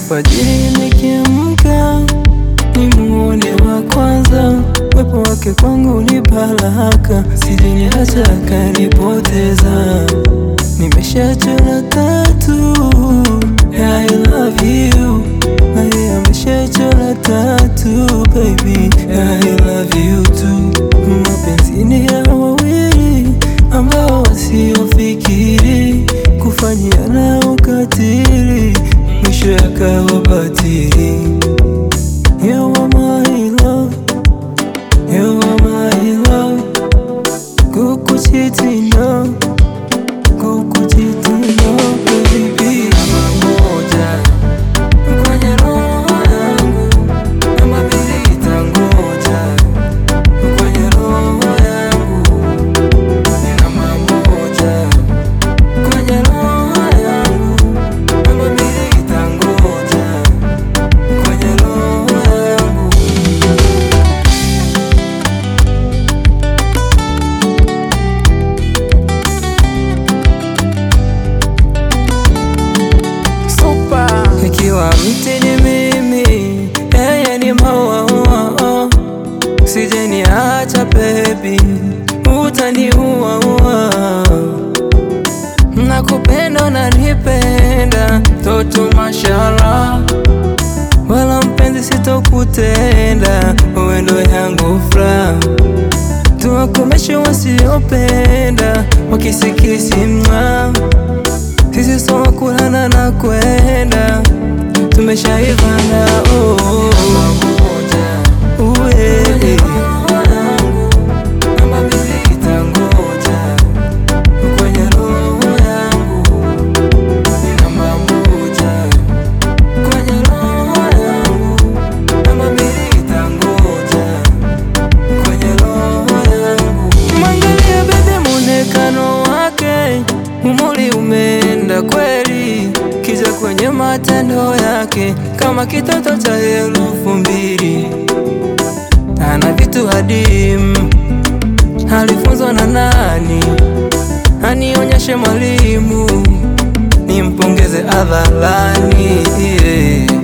Alfajiri nikiamka nimuone wa kwanza, wepo wake kwangu ni baraka, sijeniacha akanipoteza. Nimeshachora tatu yeah, I love you na yeye ameshachora tatu baby yeah, I love you too. Mapenzi ni ya wawili ambao wasiofikiri kufanyiana ukatili, mwisho yakawa batili. You are my love, you are my love. Kukuchiti no, kukuchiti no, baby. Namba moja kwenye roho yangu, namba mbili itangoja kwenye roho yangu, ni namba moja kwenye roho yangu, namba mbili itangoja kwenye roho yangu. Super. Ikiwa mti ni mimi, yeye ni maua, oh. Usijeniacha baby, utaniua ua. Nakupenda unanipenda, toto mashallah, wala mpenzi sitokutenda, wewe ndo yangu furaha. Tuwakomeshe wasiopenda, wakisikisi mwa sisi soa kulana na kwenda tumeshaivana oh, oh, oh. Uwe. Namba mbili itangoja kwenye roho yangu, ni namba moja kwenye roho yangu, namba mbili itangoja kwenye roho yangu. Mwangalia bebe, muonekano wake umuri umeenda kweli, kija kwenye matendo yake kama kitoto cha elfu mbili. Ana vitu hadimu, alifunzwa na nani? Anionyeshe mwalimu, nimpongeze hadharani yeah.